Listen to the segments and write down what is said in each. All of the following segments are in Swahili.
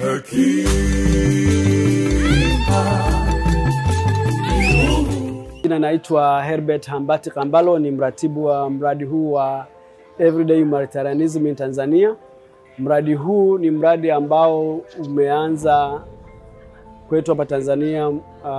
Jina naitwa Herbert Hambati Kambalo, ni mratibu wa mradi huu wa Everyday Humanitarianism in Tanzania. Mradi huu ni mradi ambao umeanza kwetu hapa Tanzania uh,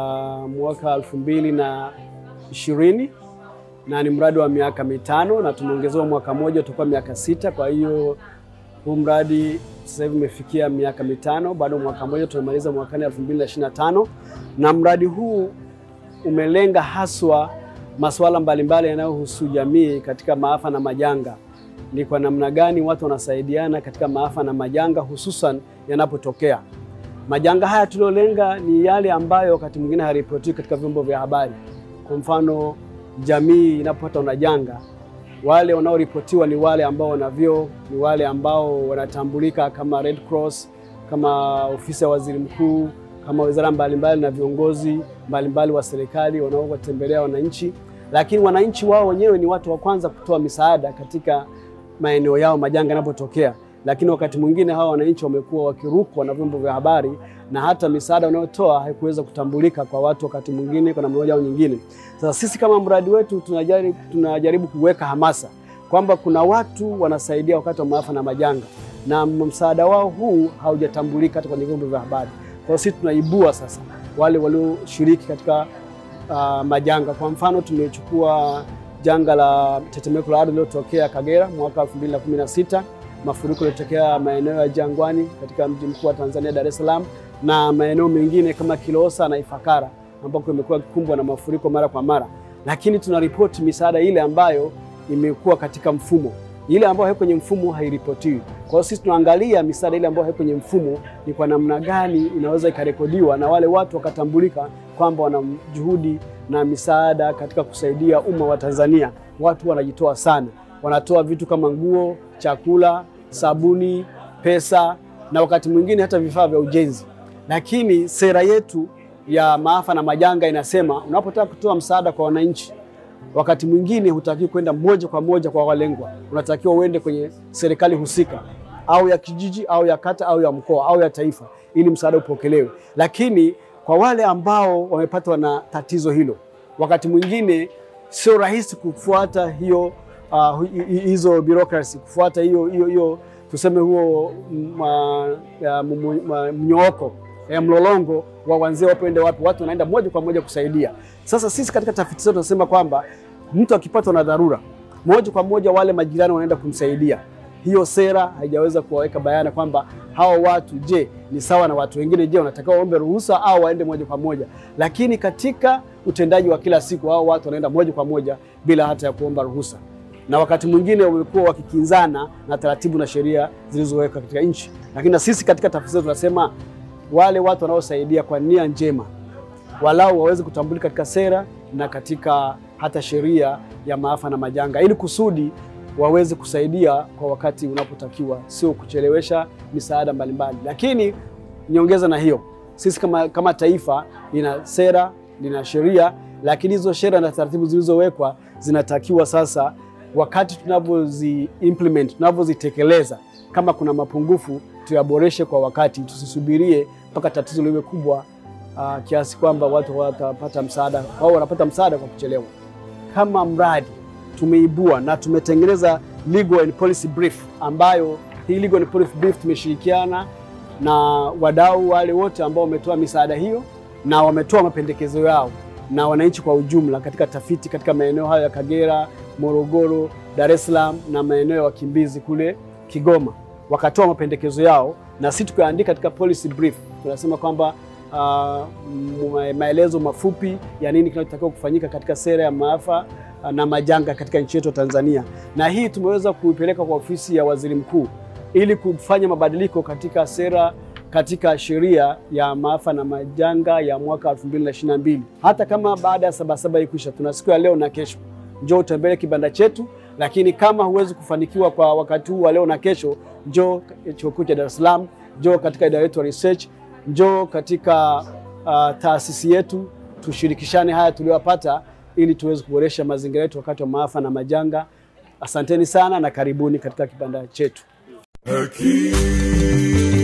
mwaka elfu mbili na ishirini na ni mradi wa miaka mitano na tumeongezewa mwaka mmoja, tutakuwa miaka sita. Kwa hiyo huu mradi sasa hivi umefikia miaka mitano, bado mwaka mmoja tunamaliza mwakani 2025 na mradi huu umelenga haswa masuala mbalimbali yanayohusu jamii katika maafa na majanga. Ni kwa namna gani watu wanasaidiana katika maafa na majanga, hususan yanapotokea majanga haya. Tuliolenga ni yale ambayo wakati mwingine hayaripotiwi katika vyombo vya habari. Kwa mfano, jamii inapopata na janga, wale wanaoripotiwa ni wale ambao wana vyeo, ni wale ambao wanatambulika kama Red Cross, kama ofisi ya waziri mkuu kama wizara mbalimbali na viongozi mbalimbali wa serikali wanaowatembelea wananchi, lakini wananchi wao wenyewe ni watu wa kwanza kutoa misaada katika maeneo yao majanga yanapotokea. Lakini wakati mwingine hawa wananchi wamekuwa wakirukwa na vyombo vya habari na hata misaada wanayotoa haikuweza kutambulika kwa watu wakati mwingine kwa namna moja au nyingine. Sasa sisi kama mradi wetu tunajaribu, tunajaribu kuweka hamasa kwamba kuna watu wanasaidia wakati wa maafa na majanga na msaada wao huu haujatambulika hata kwenye vyombo vya habari. Kwa sisi tunaibua sasa wale walioshiriki katika uh, majanga. Kwa mfano tumechukua janga la tetemeko la ardhi lililotokea Kagera mwaka 2016, mafuriko yaliyotokea maeneo ya Jangwani katika mji mkuu wa Tanzania Dar es Salaam, na maeneo mengine kama Kilosa na Ifakara ambako imekuwa kikumbwa na mafuriko mara kwa mara, lakini tunaripoti misaada ile ambayo imekuwa katika mfumo ile ambayo haiko kwenye mfumo hairipotiwi. Kwa hiyo sisi tunaangalia misaada ile ambayo haiko kwenye mfumo ni kwa namna gani inaweza ikarekodiwa na wale watu wakatambulika kwamba wana juhudi na misaada katika kusaidia umma wa Tanzania. Watu wanajitoa sana, wanatoa vitu kama nguo, chakula, sabuni, pesa na wakati mwingine hata vifaa vya ujenzi. Lakini sera yetu ya maafa na majanga inasema unapotaka kutoa msaada kwa wananchi wakati mwingine hutakiwi kwenda moja kwa moja kwa walengwa, unatakiwa uende kwenye serikali husika au ya kijiji au ya kata au ya mkoa au ya taifa, ili msaada upokelewe. Lakini kwa wale ambao wamepatwa na tatizo hilo, wakati mwingine sio rahisi kufuata hiyo uh, hizo bureaucracy, kufuata hiyo hiyo hiyo tuseme huo mnyooko ya mlolongo wa wanzee wapende wapi, watu wanaenda moja kwa moja kusaidia. Sasa sisi katika tafiti zetu tunasema kwamba mtu akipatwa na dharura, moja kwa moja wale majirani wanaenda kumsaidia. Hiyo sera haijaweza kuwaweka bayana kwamba hawa watu, je, ni sawa na watu wengine? Je, wanatakiwa waombe ruhusa au waende moja kwa moja? Lakini katika utendaji wa kila siku, hao watu wanaenda moja kwa moja bila hata ya kuomba ruhusa, na wakati mwingine wamekuwa wakikinzana na taratibu na sheria zilizowekwa katika nchi. Lakini na sisi katika tafiti zetu tunasema wale watu wanaosaidia kwa nia njema walau waweze kutambulika katika sera na katika hata sheria ya maafa na majanga, ili kusudi waweze kusaidia kwa wakati unapotakiwa, sio kuchelewesha misaada mbalimbali. Lakini niongeza na hiyo, sisi kama, kama taifa lina sera, lina sheria, lakini hizo sheria na taratibu zilizowekwa zinatakiwa sasa, wakati tunavyozi implement, tunavyozitekeleza, kama kuna mapungufu tuyaboreshe kwa wakati, tusisubirie mpaka tatizo liwe kubwa uh, kiasi kwamba watu watapata msaada au wanapata msaada kwa kuchelewa. Kama mradi tumeibua na tumetengeneza legal and policy brief, ambayo hii legal and policy brief tumeshirikiana na wadau wale wote ambao wametoa misaada hiyo na wametoa mapendekezo yao na wananchi kwa ujumla katika tafiti katika maeneo hayo ya Kagera, Morogoro, Dar es Salaam na maeneo ya wakimbizi kule Kigoma, wakatoa mapendekezo yao na sisi tukaandika katika policy brief, tunasema kwamba uh, maelezo mafupi ya nini kinachotakiwa kufanyika katika sera ya maafa na majanga katika nchi yetu Tanzania, na hii tumeweza kuipeleka kwa ofisi ya waziri mkuu ili kufanya mabadiliko katika sera katika sheria ya maafa na majanga ya mwaka 2022. Hata kama baada ya Sabasaba ikwisha, tuna siku ya leo na kesho, njoo utembelee kibanda chetu. Lakini kama huwezi kufanikiwa kwa wakati huu wa leo na kesho, njoo chuo kikuu cha Dar es Salaam, njoo katika idara yetu ya research, njoo katika uh, taasisi yetu, tushirikishane haya tuliyopata ili tuweze kuboresha mazingira yetu wakati wa maafa na majanga. Asanteni sana na karibuni katika kibanda chetu. Haki.